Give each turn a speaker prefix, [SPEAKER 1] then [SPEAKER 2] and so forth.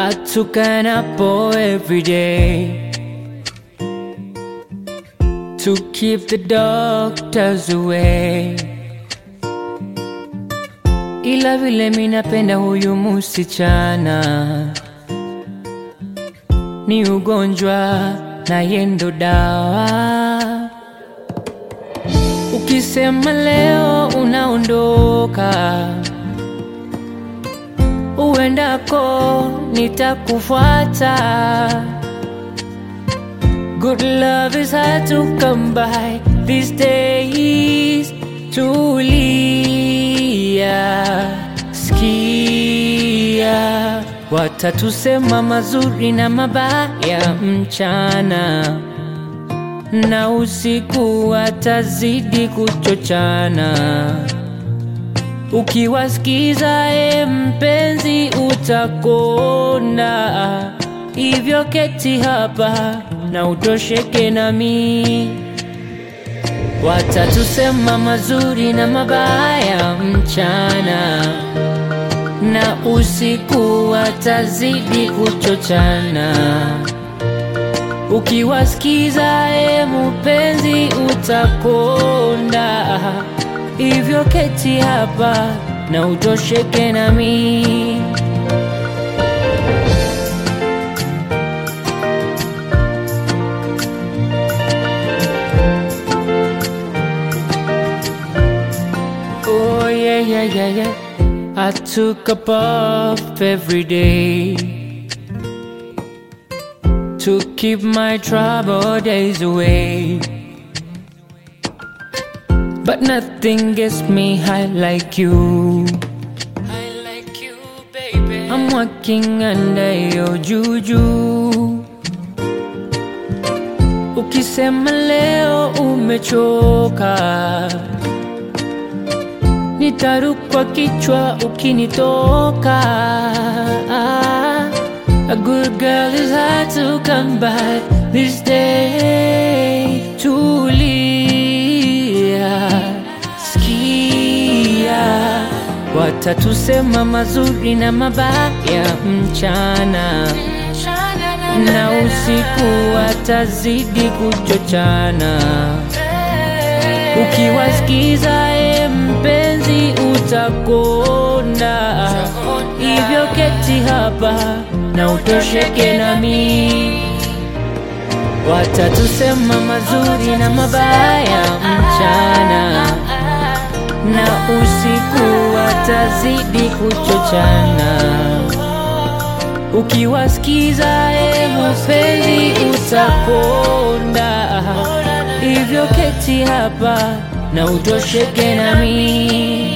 [SPEAKER 1] I took an apple every day to keep the doctors away. Ila vile minapenda huyu musichana, ni ugonjwa na yendo dawa. Ukisema leo unaondoka, uendako nitakufuata. Good love is hard to come by these days. Tulia, sikia, watatusema mazuri na mabaya mchana na usiku watazidi kuchochana. Ukiwasikiza e mpenzi, utakonda. Hivyo keti hapa na utosheke nami. Watatusema mazuri na mabaya mchana, na usiku watazidi kuchochana. Ukiwasikiza e mpenzi, utakonda. Hivyo keti hapa na utosheke nami. Oh yeah, yeah, yeah, yeah. I took a puff every day to keep my trouble days away. But nothing gets me high like you. High like you, baby. I'm walking under your juju. Ukisema leo umechoka, nitarukwa kichwa ukinitoka. A good girl is hard to come by this day. Tulia, sikia, watatusema mazuri na mabaya mchana na usiku watazidi kuchochana. Ukiwasikiza e mpenzi, utakonda. Hivyo keti hapa na utosheke nami. Watatusema mazuri na mabaya mchana, na usiku watazidi kuchochana. Ukiwasikiza e mpenzi, utakonda. Hivyo keti hapa na utosheke nami.